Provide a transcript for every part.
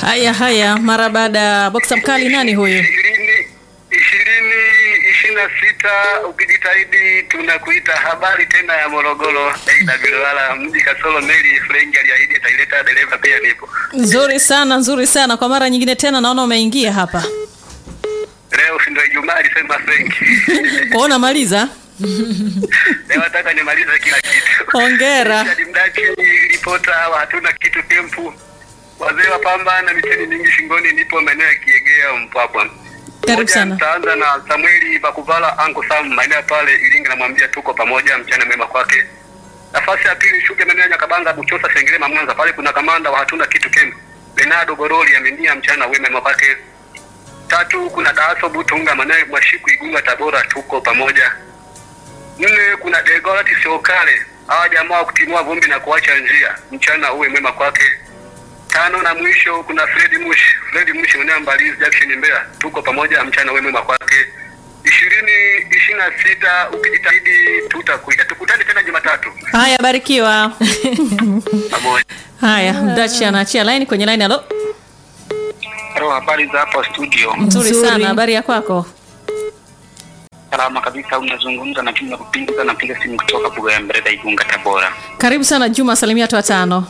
Haya haya, mara baada ya boksa mkali, nani huyu? ishirini ishirini ishirini na sita ukijitahidi tunakuita habari tena ya Morogoro AWR mji kasoro meli Frengi aliahidi ataileta dereva pia nipo Nzuri sana, nzuri sana. Kwa mara nyingine tena naona umeingia hapa. leo si ndio Ijumaa alisema Frengi Kwaona maliza. leo nataka nimalize kila kitu Hongera. Richard Mdachi ripota wa hatuna kitu kempu wazee wa pamba na miteni mingi shingoni nipo maeneo ya Kiegea Mpwapwa Karibu Moja, sana. Nitaanza na Samueli Bakuvala Anko Sam maeneo pale Iringa, namwambia tuko pamoja, mchana mwema kwake. Nafasi ya pili shuke maeneo ya Nyakabanga, Buchosa, Sengerema, Mwanza, pale kuna kamanda wa hatuna kitu kemp Bernardo Goroli amenia mchana wema kwake. Tatu kuna Daaso Butunga maeneo ya Mwashiku, Igunga, Tabora, tuko pamoja. Nne kuna Degorati Siokale, hawa jamaa wa kutimua vumbi na kuacha njia, mchana uwe mwema kwake. Tano na mwisho kuna Fred Mush, Fred Mush mwenyewe Mbalizi Jackson Mbeya, tuko pamoja, mchana uwe mwema kwake. ishirini ishirini na sita ukijitahidi tutakuita, tukutane tena Jumatatu Haya, barikiwa. pamoja. Haya, Mdachi anaachia line kwenye line. Halo, Halo, habari za hapa studio? nzuri Nzuri. sana. Habari ya kwako? Salama kabisa, unazungumza na Juma Kupinga, napiga simu kutoka Buga ya Mbereda, Igunga, Tabora. Karibu sana Juma, salimia watu watano.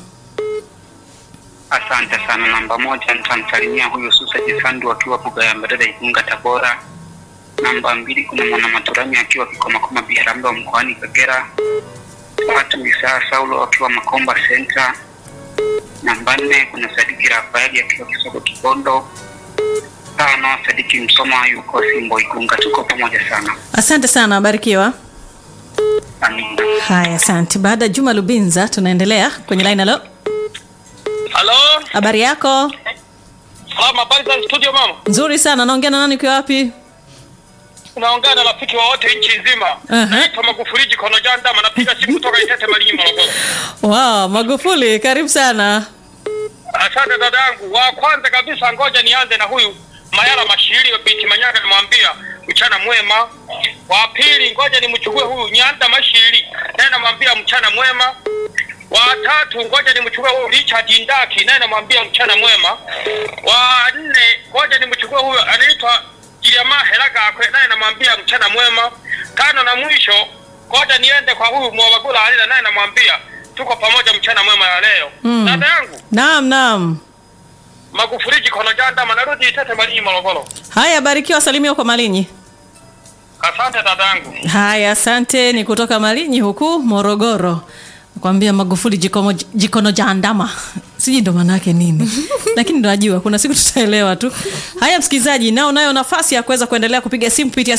Asante sana. Namba moja nitamsalimia huyu Susa Jisandu akiwa Buga ya Mbereda, Igunga, Tabora. Namba mbili kuna mwana Maturani akiwa Kikomakoma Biharamulo mkoani Kagera. Tatu Isaa Saulo akiwa Makomba Center. Namba nne kuna Sadiki Rafaeli akiwa Kisogo Kibondo. Tano Sadiki Msoma yuko Simbo Igunga. Tuko pamoja sana. Asante sana, barikiwa. Amina. Haya, asante. Baada ya Juma Lubinza, tunaendelea kwenye line. Halo, Halo, habari yako? salama. Habari za studio mama? Nzuri sana. Naongea na nani? Ukiwa wapi? Unaongea na rafiki wa wote nchi nzima. Aha. Naitwa Magufuli Jikono Jandama, napiga simu kutoka Itete Malinyi, Morogoro. Wow, Magufuli, karibu sana. Asante dadangu. Wa kwanza kabisa, ngoja nianze na huyu Mayala Mashiri wa binti Manyaga, namwambia mchana mwema. Wa pili, ngoja nimchukue huyu Nyanda Mashiri, naye namwambia mchana mwema. Wa tatu, ngoja nimchukue huyu Richard Ndaki, naye namwambia mchana mwema. Wa nne, ngoja nimchukue huyu anaitwa Jiliama Helagakwe, naye namwambia mchana mwema. Tano na mwisho, ngoja niende kwa huyu Mwabagula Alila, naye namwambia tuko pamoja, mchana mwema ya leo. Mm. Dada yangu Naam, naam. Magufuli Jikono Jandama, narudi Itete Malinyi, Morogoro. Haya, barikiwa, salimia kwa Malinyi. Asante dadangu. Haya, asante. Ni kutoka Malinyi huku Morogoro. Nakwambia Magufuli jikomo, jikono jandama, sijui ndo maana yake nini, lakini ndo najua kuna siku tutaelewa tu. Haya, msikilizaji, nao nayo nafasi ya kuweza kuendelea kupiga simu kupitia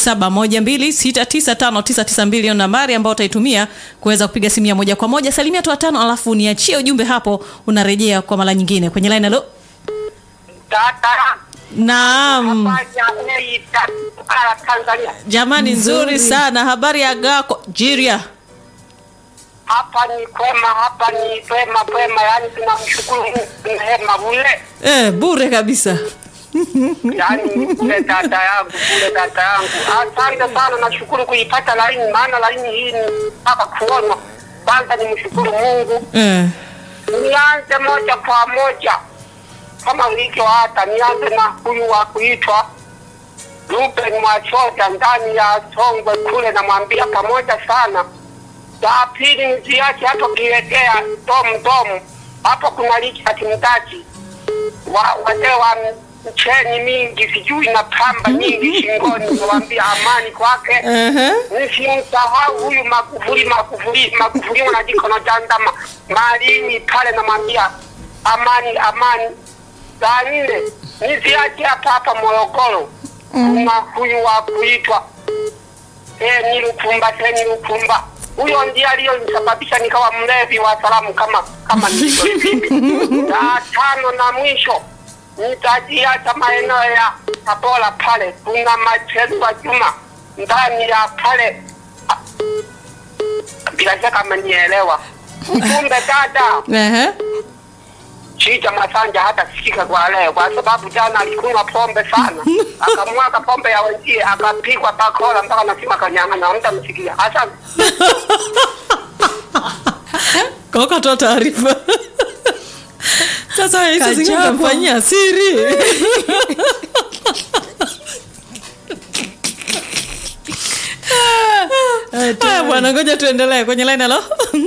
0712695992 hiyo nambari ambayo utaitumia kuweza kupiga simu ya moja kwa moja. Salimia tu watano, alafu niachie ujumbe hapo, unarejea kwa mara nyingine kwenye line. Halo, Tata naam. fanya eita ala Tanzania. Jamani, nzuri Nzuri. sana. Habari ya gako Jiria? Hapa ni kwema, hapa ni kwema kwema, yani tunamshukuru Mungu neema bure, Eh, bure kabisa. yani bure tata yangu, bure tata yangu. Asante sana, nashukuru kuipata laini, maana laini hii ni mpaka kuona. Kwanza nimshukuru Mungu, Eh. nianze moja kwa moja kama ulivyo hata, nianze na huyu wa kuitwa Ruben Mwachoja ndani ya Songwe kule, namwambia pamoja sana. La pili niziache hapo kilegea domu domu, hapo kuna Richard Mdachi wa wazee wa mcheni mingi sijui na pamba nyingi shingoni, nawambia amani kwake. Ehe. Nisimsahau huyu Magufuli, Magufuli, Magufuli na jikono jandama malini pale, namwambia amani, amani. Saa nne niziache hapa hapa Morogoro, kuna huyu wa kuitwa Seni Lukumba, Seni Lukumba. Huyo ndiye aliyonisababisha nikawa mlevi wa salamu kama kama nilivyo hivi. Na tano na mwisho nitajiacha maeneo ya Tabora pale, kuna Machelwa Juma ndani ya pale, Ah, bila shaka amenielewa. Ujumbe dada, Ehe. Shija Masanja hata sikika kwa leo, kwa sababu jana alikunywa pombe sana, akamwaga pombe ya wenzie, akapigwa bakola mpaka nasima kanyang'anya, mtamsikia. Asante. Kwa ukatoa taarifa. sasa wewe hizo zingine Kachapa. unamfanyia siri haya bwana ngoja tuendelee kwenye line halo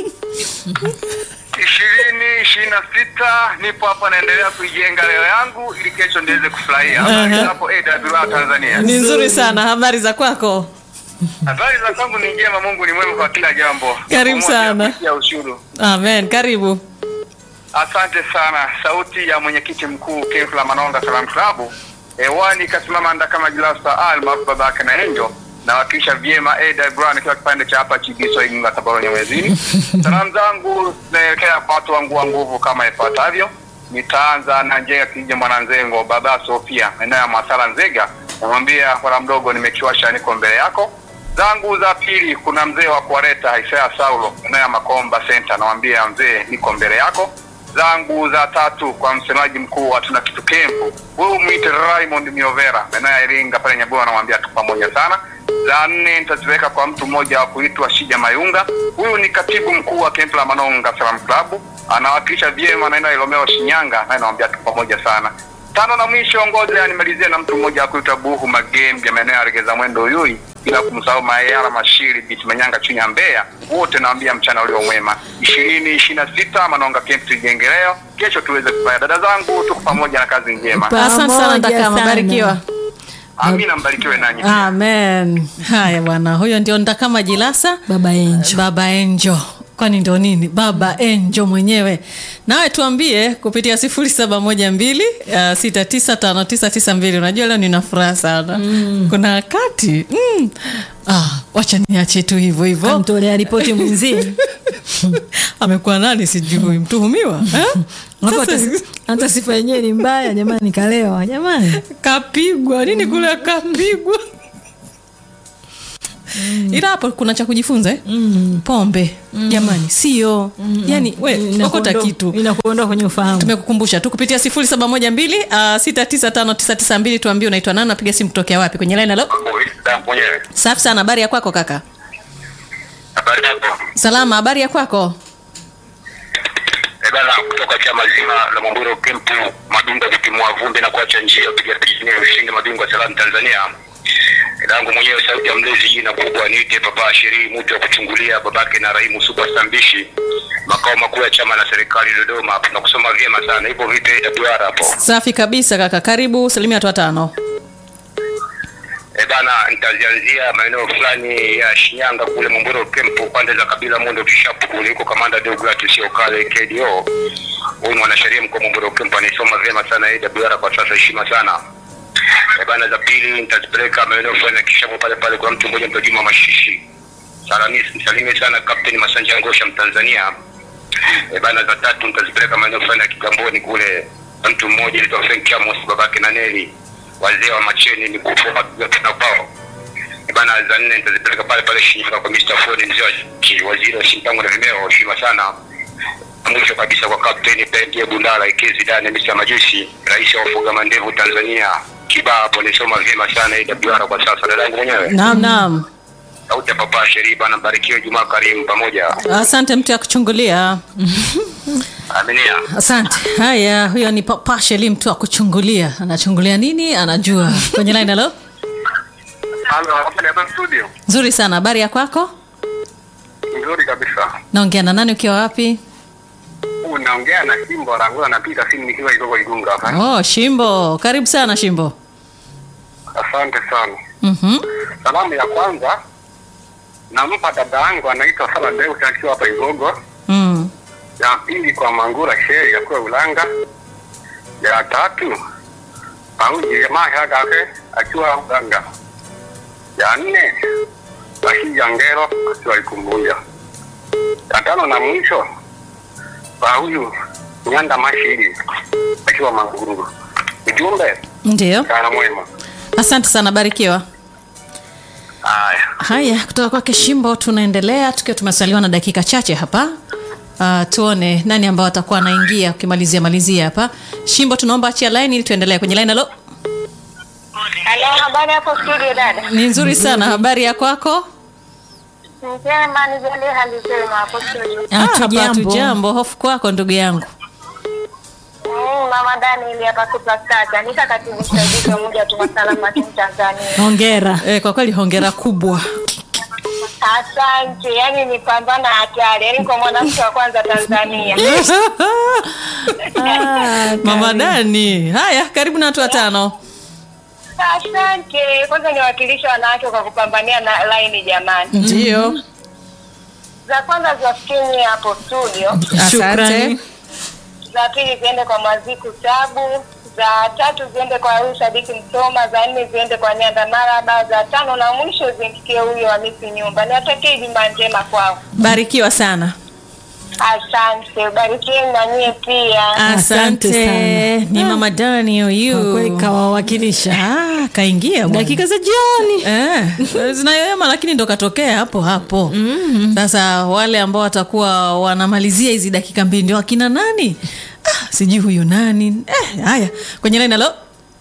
ishirini ishirini na sita nipo hapa naendelea kuijenga leo yangu ili kesho niweze kufurahia Aha. Habari za hapo AWR Tanzania ni nzuri sana habari za kwako habari za kwangu ni njema mungu ni mwema kwa kila jambo Karibu Pamoja sana. ya ushuru amen karibu asante sana sauti ya mwenyekiti mkuu Kefla Manonga Salam Club hewani kasimama nda kama Jilasa Al maarufu babake na Angel nawakilisha vyema AWR nikiwa kipande cha hapa Chigiso Igunga Tabora Nyamwezini. Salamu zangu zinaelekea kwa watu wangu wa nguvu kama ifuatavyo. Nitaanza na Njenga Kija Mwananzengo, baba Sofia, maeneo ya Masala Nzega, namwambia bwana mdogo, nimekiwasha niko mbele yako. Zangu za pili, kuna mzee wa kuwaleta Isaya Saulo, maeneo ya Makomba Center, namwambia mzee, niko mbele yako zangu za tatu kwa msemaji mkuu wa tuna kitu kempu huyu mwite Raymond Miovera maeneo ya Iringa pale Nyaboa, anamwambia tu pamoja sana. Za nne nitaziweka kwa mtu mmoja wa kuitwa Shija Mayunga, huyu ni katibu mkuu wa kempu la Manonga Salam Club, anawakilisha vyema maeneo ya Ilomeo Shinyanga, naye namwambia tu pamoja sana. Tano na mwisho, ngoja nimalizie na mtu mmoja wa kuitwa Buhu Magembe maeneo ya Regeza Mwendo Uyui, bila kumsahau Mayara Mashiri Biti Manyanga chini ya Mbeya, wote naambia mchana ulio mwema. ishirini ishirini na sita Manonga Camp tujenge leo, kesho tuweze kufanya. Dada zangu, tuko pamoja na kazi njema. Pa- asante sana Pamoja ndakama sana. barikiwa Amina, mbarikiwe nanyi. pia. amen haya bwana huyo ndio ndakama jilasa baba enjo baba enjo kwani ndo nini baba enjo mwenyewe nawe tuambie kupitia sifuri saba moja mbili uh, sita tisa tano tisa tisa mbili unajua leo nina furaha sana mm. kuna wakati mm. ah, wacha niache tu hivyo hivyo kamtolea ripoti mwenzie amekuwa nani sijui mtuhumiwa eh? Hapo Sasa- hata- hata sifa yenyewe ni mbaya jamani kalewa jamani kapigwa nini kule kapigwa ila hapo kuna cha kujifunza eh? pombe jamani sio yani we okota Inakuondoa- kitu inakuondoa kwenye ufahamu tumekukumbusha tu kupitia sifuri saba moja mbili uh, sita tisa tano tisa tisa mbili tuambie unaitwa nani napiga simu kutokea wapi kwenye line halo Mwenyewe. safi sana habari ya kwako kaka Habari yako? salama habari ya kwako Eh, bana kutoka chama zima la Mwamburo Kempu Madunga vitimua vumbi na kuacha njia piga pijini ushindi mabingwa salamu Tanzania. Langu mwenyewe sauti ya mlezi jina kubwa niite Papa Sheri mtu wa kuchungulia babake na Rahimu Superstar Mbishi makao makuu ya chama na serikali Dodoma hapo na kusoma vyema sana hivyo vipi AWR hapo. safi kabisa kaka karibu salimia watu watano E bana, nitazianzia maeneo fulani ya Shinyanga kule Mwamburo Kempu, pande za kabila Mondo Kishapu kule, yuko kamanda Deogratius Okale KDO. Huyu mwanasheria mkuu wa Mwamburo Kempu anaisoma vyema sana AWR kwa sasa, heshima sana. E bana, za pili nitazipeleka maeneo fulani ya Kishapu pale pale, kwa mtu mmoja mtajuma Mashishi. Salami, msalimie sana Captain Masanja Ngosha Mtanzania. E bana, za tatu nitazipeleka maeneo fulani ya Kigamboni kule, kwa mtu mmoja anaitwa Frank Amos babake na Neli wazee wa macheni ni kufa tena kwao E bana za nne nitazipeleka pale pale Shinyanga kwa Mr. Ford mzee wa ki- waziri wa Shinyanga na vimeo heshima sana Na mwisho kabisa kwa Captain Pendie Bundala Ikezi Dani Mr. Majusi rais wa ufuga mandevu Tanzania Kiba hapo nisoma vyema sana AWR kwa sasa dadangu mwenyewe naam naam sauti ya papa Sheri bana mbarikiwe Jumaa karimu pamoja asante mtu ya kuchungulia aminia asante haya huyo ni papasheli mtu wa kuchungulia anachungulia nini anajua kwenye line halo halo hapa ni hapa studio nzuri sana habari ya kwako nzuri kabisa naongea na nani ukiwa wapi unaongea na Simbo Rangola napita simu nikiwa Igogo Igunga hapa oh shimbo karibu sana shimbo asante sana mm-hmm. Salamu ya kwanza nampa dada yangu anaitwa Sala Deus akiwa hapa Igogo. mm. Ya pili kwa Mangura Sheri akiwa Ulanga. Ya tatu Pauji jamaa yake akiwa Uganga. Ya nne Bashija Ngero akiwa Ikumbuya. Ya tano na mwisho kwa huyu Nyanda Mashiri akiwa Manguru. Ujumbe ndio kana mwema. asante sana barikiwa Haya. haya kutoka kwake shimbo tunaendelea tukiwa tumesaliwa na dakika chache hapa uh, tuone nani ambao atakuwa anaingia ukimalizia malizia hapa shimbo tunaomba achia line ili tuendelee kwenye line halo Halo, habari hapo studio dada? ni nzuri sana habari ya kwako Njema, nijalie hali njema hapo studio. Ah, hapa Hatujambo. hatujambo hofu kwako ndugu yangu mama Dani ili hapa superstar kanisa katibu msaidizi wa Umoja wa Tuma Salama nchini Tanzania. hongera Eh, kwa kweli hongera kubwa. Asante, yani ni pambana hatari, yani kwa mwanamke wa kwanza Tanzania. Ah, Mama Dani, haya karibu na watu watano. Asante, kwanza niwakilisha wanawake kwa kupambania na laini jamani. Ndio. Za kwanza ziwafikie hapo studio, Asante. Shukrani. za pili ziende kwa Mwaziku Sabu, za tatu ziende kwa huyu Sadiki Msoma, za nne ziende kwa Nyanda Maraba, za tano na mwisho zimfikie huyo Hamisi Nyumba. Niwatakie Ijumaa njema kwao. Barikiwa sana. Asante, ubarikieni na nyie pia. Asante sana. Ni Mama Dani Kwa kweli huyu. kawawakilisha Ah, kaingia bwana. dakika za jioni Eh, zinayoyoma lakini ndo katokea hapo hapo. Sasa wale ambao watakuwa wanamalizia hizi dakika mbili ndio akina nani? Ah, sijui huyu nani. Eh, haya, kwenye line halo.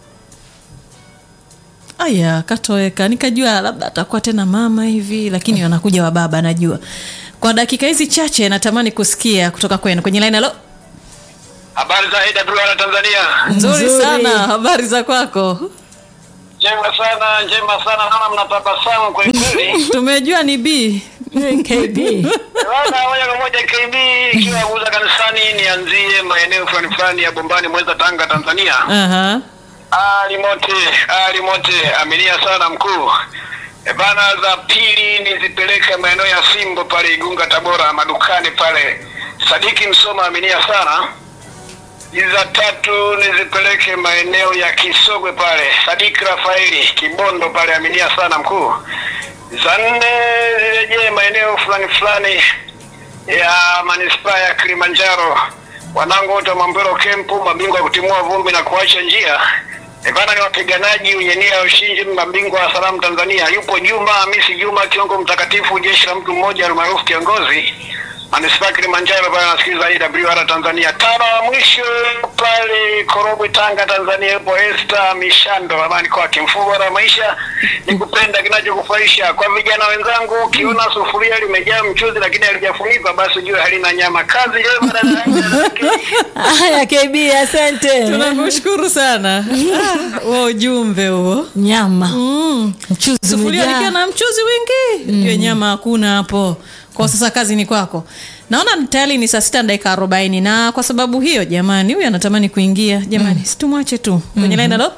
Aya, katoweka. Nikajua labda atakuwa tena mama hivi, lakini anakuja wa baba najua. Kwa dakika hizi chache natamani kusikia kutoka kwenu. Kwenye line halo. Habari za AWR Tanzania. Nzuri, Nzuri. sana. Habari za kwako? Njema sana, njema sana. Naona mnatabasamu kweli kweli. Tumejua ni B. KB Bwana moja kwa moja KB ikiwa kuuza kanisani, nianzie maeneo fulani fulani ya Bombani, Mweza, Tanga, Tanzania. Aha. Ali mote, ali mote, aminia sana mkuu. E bana, za pili nizipeleke maeneo ya Simbo pale Igunga, Tabora, madukani pale. Sadiki Msoma, aminia sana. Hizi za tatu nizipeleke maeneo ya Kisogwe pale, Sadiki Rafaeli Kibondo pale, aminia sana mkuu. Za nne zirejee maeneo fulani fulani ya manispaa ya Kilimanjaro. Wanangu wote wa Mambero Kempu, mabingwa ya kutimua vumbi na kuacha njia. Ivana ni wapiganaji wenye nia ya ushindi, mabingwa wa salamu Tanzania. Yupo Juma Hamisi Juma, kiongo mtakatifu, jeshi la mtu mmoja almaarufu kiongozi manispaa ya Kilimanjaro pale anasikiliza AWR Tanzania. Tano wa mwisho pale Korogwe, Tanga, Tanzania, yupo Esther Mishando, amani kwake. Mfumo bora wa maisha ni kupenda kinachokufurahisha. Kwa vijana wenzangu, ukiona sufuria limejaa mchuzi lakini halijafunikwa, basi ujue halina nyama. Kazi njema dada. haya KB asante tunakushukuru sana Ah, huo ujumbe huo nyama mm. mchuzi sufuria umejaa. likiwa na mchuzi wingi mm. nyama hakuna hapo kwa sasa kazi ni kwako naona tayari ni saa sita na dakika arobaini na kwa sababu hiyo jamani huyu anatamani kuingia jamani mm. situmwache tu kwenye line halo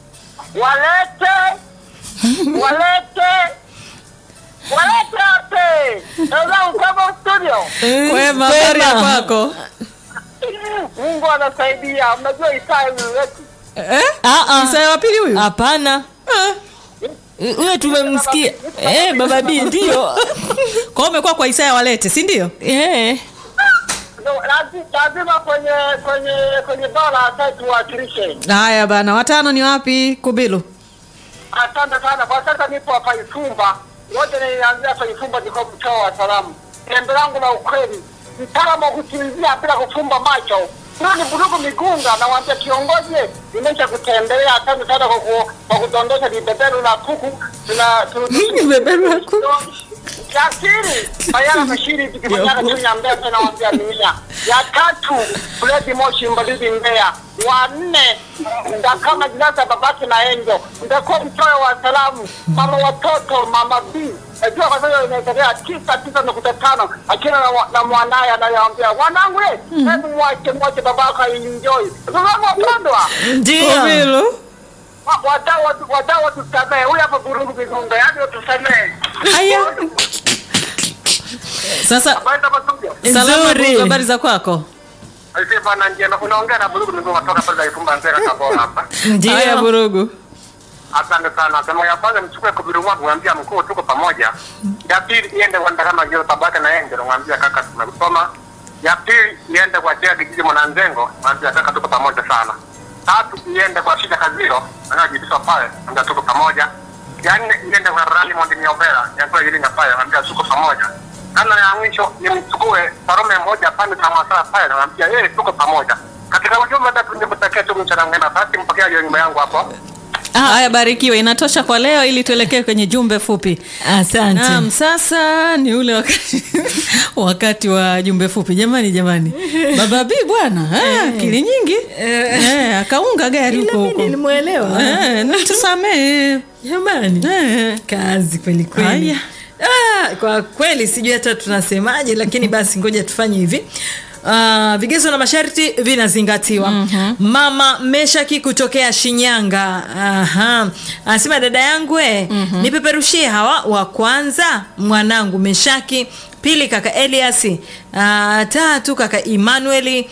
walete walete walete ape wenzangu kama studio kwema habari ya kwako mungu anasaidia mnajua isaya wetu eh? Ah, ah. Isaya wa pili huyu hapana Ah. huyo tumemsikia eh, baba b ndio kwa hiyo umekuwa kwa Isaya walete si ndio eh. Lazi- lazima kwenye kwenye kwenye bara sasa tuwakilishe haya bana watano ni wapi kubilu asante sana kwa sasa nipo hapa ifumba wote nilianzia hapa ifumba niko mtoa wa salamu tembe langu la ukweli mtaalamu wa kusinzia bila kufumba macho hiyo ni burugu migunga nawambia kiongozi nimesha kutembelea asante sana kwa ku- kwa kudondosha vibeberu la kuku tuna tu- Vibeberu la kuku? Jasiri Bayana Bashiri tukifanyana chini ya Mbeya tena wambia dunia. Ya tatu Fredi Moshi Mbalizi Mbeya. Wa nne ndakama jinasa babake na Enjo. Ndakuwa mchoyo wa salamu. Mama watoto mama B. Najua kwa sasa inaendelea tisa tisa nukta tano akiwa na, wa- na mwanaye anayeambia wanangu eh, hebu mwache mwache babako enjoy. Sasa wapendwa ndio kubilu wa- wadau watu- wadau watusamehe. Huyu hapa Burungu Migunga, yaani watusamehe. haya sasa Kwenda masumbio. salama Nzuri. ndugu, habari za kwako Aisee bana njema, unaongea na Burugu ndio kutoka pale Ifumba Nzega Tabora hapa. haya ndio burugu Asante sana. Sema ya kwanza mchukue kubiru mwangu mwambia mkuu tuko pamoja. Ya pili iende kwa ndakama jio tabaka na yenge mwambia kaka tumekusoma. Ya pili iende kwa Jea kijiji Mwananzengo mwambia kaka tuko pamoja sana. Tatu iende kwa Shida Kaziro anajibisha pale mwambia tuko pamoja. Ya nne iende kwa Raymond Nyovera ya kwa Iringa pale mwambia tuko pamoja. Kana ya mwisho nimchukue Farome moja pande za masaa pale namwambia yeye tuko pamoja. Katika ujumbe tatu nikutakia tu mchana mwema basi mpokea hiyo nyumba yangu hapo. haya barikiwe inatosha kwa leo ili tuelekee kwenye jumbe fupi asante Naam, sasa ni ule wakati, wakati wa jumbe fupi jamani jamani baba b bwana ah, akili nyingi Eh, akaunga gari Ila huko mimi huko nilimwelewa Eh, na tusamee jamani Eh. kazi kweli kweli Haya. ah, kwa kweli sijui hata tunasemaje lakini basi ngoja tufanye hivi Uh, vigezo na masharti vinazingatiwa mm-hmm. mama meshaki kutokea shinyanga Aha. anasema dada yangu e mm-hmm. nipeperushie hawa wa kwanza mwanangu meshaki pili kaka elias uh, tatu kaka emmanueli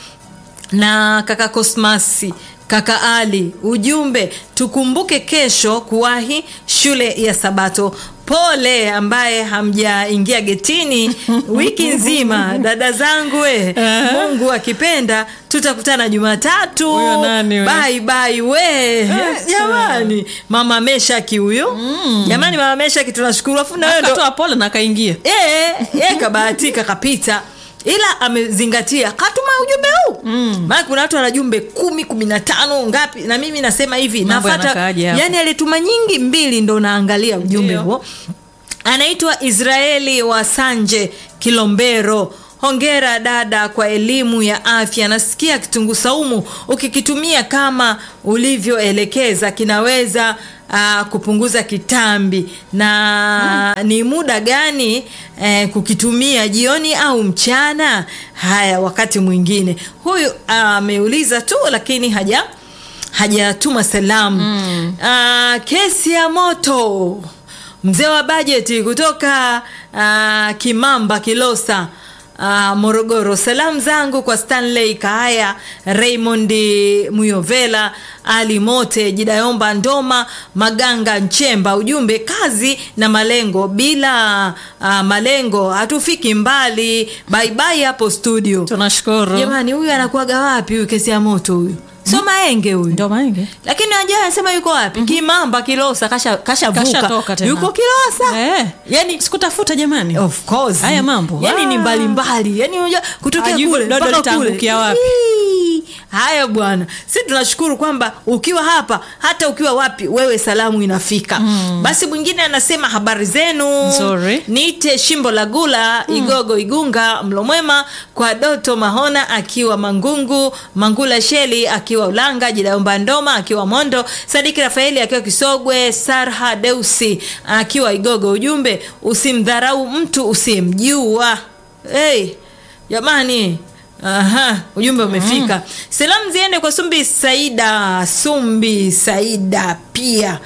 na kaka Cosmasi kaka Ali, ujumbe tukumbuke kesho kuwahi shule ya Sabato. Pole ambaye hamjaingia getini wiki nzima, dada zangu we, Mungu akipenda tutakutana Jumatatu. Huyo nani huyo? Bye bye we, jamani, mama Meshaki huyo jamani, mama Meshaki tunashukuru, afu na wewe ndo akatoa pole na akaingia Eh, eh, kabahatika kapita ila amezingatia katuma ujumbe huu mm. maana kuna watu wana jumbe kumi kumi na tano ngapi na mimi nasema hivi Mambo nafata yanakaaje hapo? yani alituma nyingi mbili ndo naangalia ujumbe Ndio. huo anaitwa israeli wa sanje kilombero hongera dada kwa elimu ya afya nasikia kitunguu saumu ukikitumia kama ulivyoelekeza kinaweza uh, kupunguza kitambi na ni muda gani eh, kukitumia jioni au mchana haya wakati mwingine huyu ameuliza tu lakini haja hajatuma salamu mm. uh, kesi ya moto mzee wa bajeti kutoka uh, kimamba kilosa Uh, morogoro salamu zangu kwa stanley kaaya raymond muyovela ali mote jidayomba ndoma maganga nchemba ujumbe kazi na malengo bila uh, malengo hatufiki mbali baibai hapo studio tunashukuru jamani huyu anakuaga wapi huyu kesi ya moto huyu sio maenge huyu ndo mange lakini ajaa anasema yuko wapi kimamba kilosa kasha kashavuka Kashatoka tena. yuko kilosa eh. yani sikutafuta jamani of course Haya mambo. yani ni Ah. mbalimbali yani unajua kutokea Hajui kule dodo mpaka kule litaangukia wapi. Hii. haya bwana si tunashukuru kwamba ukiwa hapa hata ukiwa wapi wewe salamu inafika mm. basi mwingine anasema habari zenu Nzuri. niite shimbo la gula mm. igogo igunga mlomwema kwa doto mahona akiwa mangungu mangula sheli akiwa ulanga jidaomba ndoma akiwa mondo sadiki rafaeli akiwa kisogwe sarha deusi akiwa igogo ujumbe usimdharau mtu usiyemjua hey, jamani Aha, ujumbe umefika. Salamu ziende kwa Sumbi Saida, Sumbi Saida pia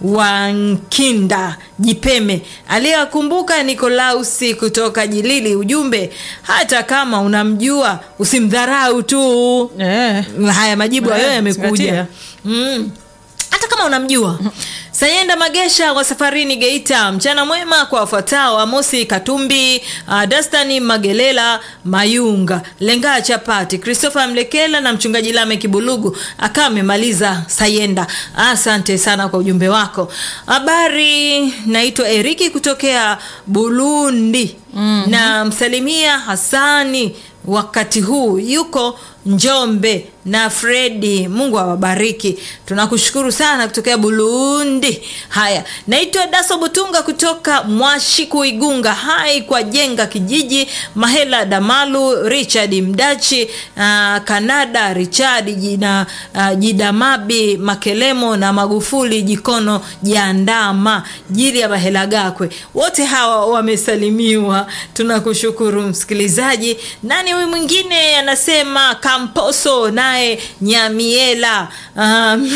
Wankinda Jipeme aliyewakumbuka Nikolausi kutoka Jilili. Ujumbe, hata kama unamjua usimdharau tu. eh. Haya majibu hayo Eh, yamekuja. zingatia. Mm. Hata kama unamjua Sayenda Magesha wa safarini Geita, mchana mwema kwa wafuatao: Amosi Katumbi, uh, Dastani Magelela Mayunga, Lengaa Chapati, Christopher Mlekela na mchungaji Lame Kibulugu akawa amemaliza Sayenda. Asante sana kwa ujumbe wako. Habari, naitwa Eriki kutokea Burundi mm-hmm. na msalimia Hasani wakati huu yuko Njombe na Fredi. Mungu awabariki. Tunakushukuru sana kutokea Burundi. Haya, naitwa Daso Butunga kutoka Mwashiku Igunga. Hai kwa jenga kijiji Mahela Damalu, Richard Mdachi, uh, Kanada Richard jina uh, Jidamabi Makelemo na Magufuli Jikono Jandama jili ya Mahela Gakwe, wote hawa wamesalimiwa. Tunakushukuru msikilizaji. Nani huyu mwingine anasema Kamposo naye Nyamiela. Um,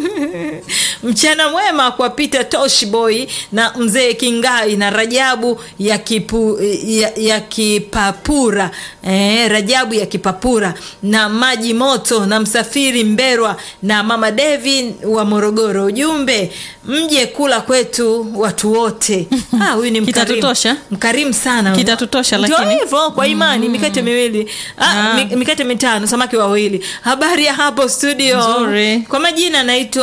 mchana mwema kwa Peter Toshboy na mzee Kingai na Rajabu ya, kipu, ya, ya Kipapura eh, Rajabu ya Kipapura na maji moto na msafiri Mberwa na mama Devi wa Morogoro. Ujumbe, mje kula kwetu watu wote. Ah, huyu ni mkarimu, Kitatutosha? mkarimu sana Kitatutosha, Ndio lakini- hivyo kwa imani mikate miwili ah, Ah. mi- mikate mitano samaki wawili habari ya hapo studio Nzuri. kwa majina anaitwa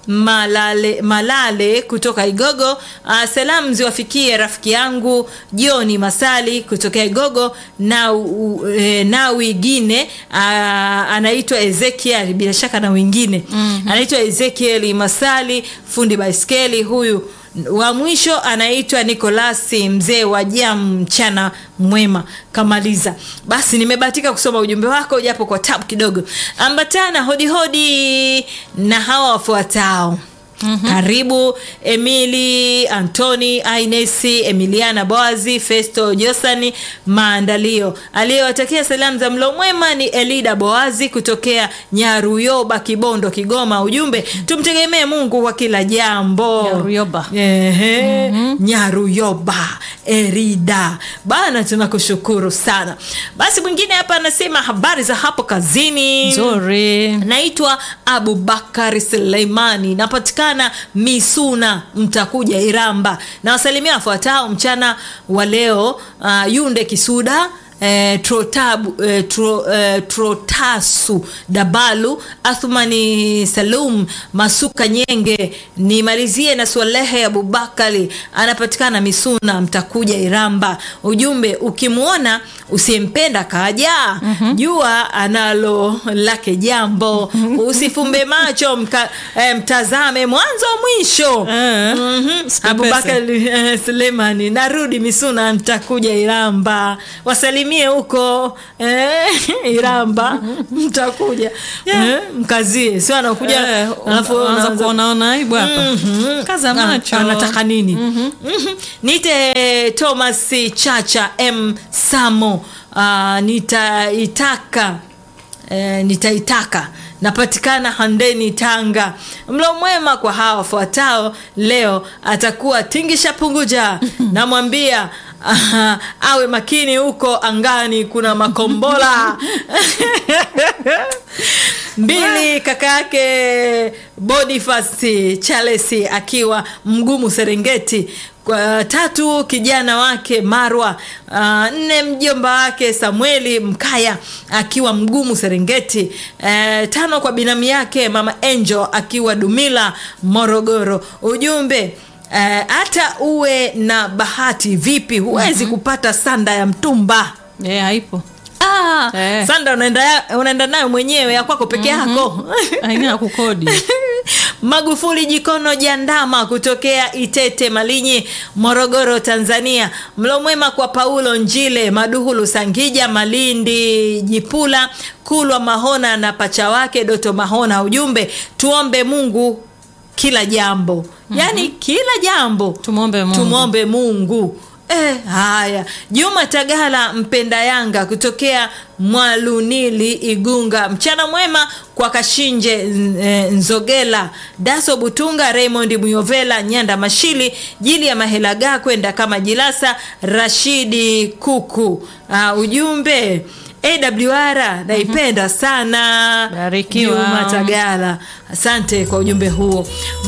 malale, malale kutoka igogo uh, salamu ziwafikie rafiki yangu joni masali kutokea igogo na u, e, na wingine uh, anaitwa ezekiel bila shaka na wengine mm-hmm. anaitwa ezekiel masali fundi baiskeli huyu wa mwisho anaitwa nikolasi mzee wa jam mchana mwema kamaliza basi nimebahatika kusoma ujumbe wako japo kwa tabu kidogo ambatana hodihodi na hawa wafuatao Mm-hmm. karibu emili antoni ainesi emiliana boazi festo josani maandalio aliyewatakia salamu za mlo mwema ni elida boazi kutokea nyaruyoba kibondo kigoma ujumbe tumtegemee mungu kwa kila jambo Nyaruyoba. Ehe, nyaruyoba erida bana tunakushukuru sana basi mwingine hapa anasema habari za hapo kazini nzuri naitwa abubakari suleimani napatikana misuna mtakuja iramba na wasalimia wafuatao mchana wa leo uh, yunde kisuda Eh, trotabu, eh, tro, eh, trotasu dabalu athumani salum masuka nyenge nimalizie na swalehe abubakari anapatikana misuna mtakuja iramba ujumbe ukimwona usiyempenda kaja mm-hmm. jua analo lake jambo usifumbe macho mka, eh, mtazame mwanzo mwisho Eh, Mhm. Sipe abubakari eh, sulemani narudi misuna ntakuja iramba wasalimie huko eh, iramba mtakuja eh, mkazie sio anakuja Eh, alafu unaanza unaanza- kuonaona aibu hapa Mhm. kaza Na- macho anataka nini Mhm. nite thomas chacha m samo uh, nitaitaka eh, nitaitaka napatikana handeni tanga mlo mwema kwa hawa wafuatao leo atakuwa tingisha punguja namwambia aha, awe makini huko angani kuna makombola mbili kaka yake bonifasi chalesi akiwa mgumu serengeti kwa tatu kijana wake marwa uh, nne mjomba wake samueli mkaya akiwa mgumu serengeti uh, tano kwa binamu yake mama angel akiwa dumila morogoro ujumbe eh, hata uh, uwe na bahati vipi huwezi mm-hmm. kupata sanda ya mtumba Eh, haipo ah, Eh. sanda unaenda, ya- unaenda nayo mwenyewe ya kwako peke yako aina ya kukodi magufuli jikono jandama kutokea itete malinyi morogoro tanzania mlo mwema kwa paulo njile maduhulu sangija malindi jipula kulwa mahona na pacha wake doto mahona ujumbe tuombe mungu kila jambo mm-hmm. yaani kila jambo tumwombe mungu tumwombe mungu Eh, haya juma tagala mpenda yanga kutokea mwalunili igunga mchana mwema kwa kashinje n- eh, nzogela daso butunga raymond muyovela nyanda mashili jili ya mahelaga kwenda kama jilasa rashidi kuku uh, ujumbe awr naipenda sana Barikiwa. juma tagala asante kwa ujumbe huo